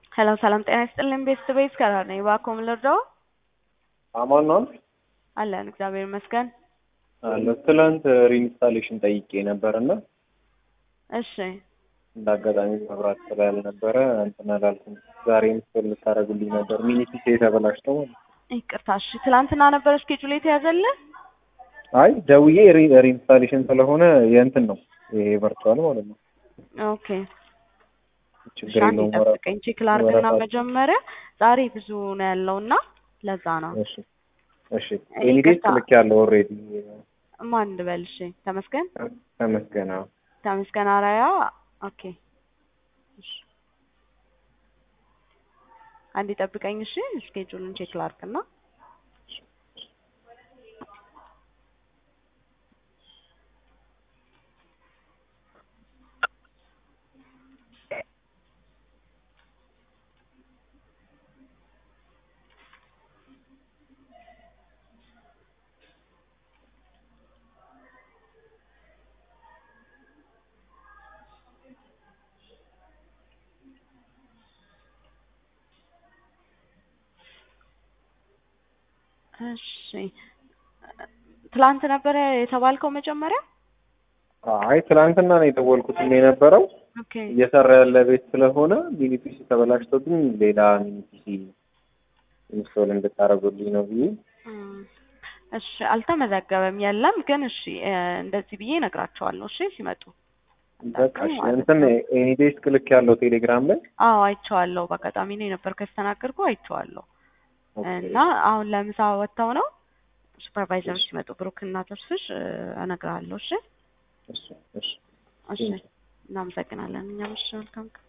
ሄሎ ሰላም ጤና ይስጥልኝ ቤተሰቤት ከራ ነኝ። እባክዎ ምን ልርዳዎ? አማን ነው አለን እግዚአብሔር ይመስገን። አለ ትላንት ሪኢንስታሌሽን ጠይቄ ነበር እና እሺ እንደ አጋጣሚ መብራት ስላልነበረ እንትን አላልኩም። ዛሬ ምስል ልታደርጉልኝ ነበር ሚኒ ፒሲ የተበላሽተው ማለት ነው። ይቅርታ እሺ። ትላንትና ነበር እስኬጁል የተያዘልህ? አይ ደውዬ ሪ- ሪኢንስታሌሽን ስለሆነ የእንትን ነው ይሄ ቨርቹዋል ማለት ነው። ኦኬ ችግር እሺ፣ አንዴ የለውም። ወረ- ጠብቀኝ ቼክ ላድርግና ወረፋ- መጀመሪያ ዛሬ ብዙ ነው ያለውና ለዛ ነው። እሺ እሺ ኤኒዴስ ይቅርታ። ልክ ያለው ኦልሬዲ ማን ልበል? እሺ ተመስገን ተመስገን። አዎ። ተመስገን አራያ። ኦኬ እሺ፣ አንዴ ጠብቀኝ እሺ። እስኬጁልን ቼክ ላድርግና እሺ ትላንት ነበረ የተባልከው መጀመሪያ? አይ ትላንትና ነው የደወልኩት የነበረው ኦኬ እየሰራ ያለ ቤት ስለሆነ ሚኒ ፒሲ ተበላሽቶብኝ ሌላ ሚኒ ፒሲ ኢንስቶል እንድታደርጉልኝ ነው ብዬ እም፣ እሺ አልተመዘገበም የለም ግን እሺ እ፣ እንደዚህ ብዬ እነግራቸዋለሁ እሺ ሲመጡ በቃ እሺ እንትን ኤኒዴስክ ልክ ያለው ቴሌግራም ላይ አዎ አይቼዋለሁ በአጋጣሚ ነው የነበርከው የተናገርኩ አይቼዋለሁ ኦኬ። እና አሁን ለምሳ ወጥተው ነው ሱፐርቫይዘሮች ሲመጡ ብሩክ እና ተስፍሽ እ፣ እነግርሃለሁ እሺ እሺ እሺ እሺ እናመሰግናለን እኛም እሺ መልካም ቀን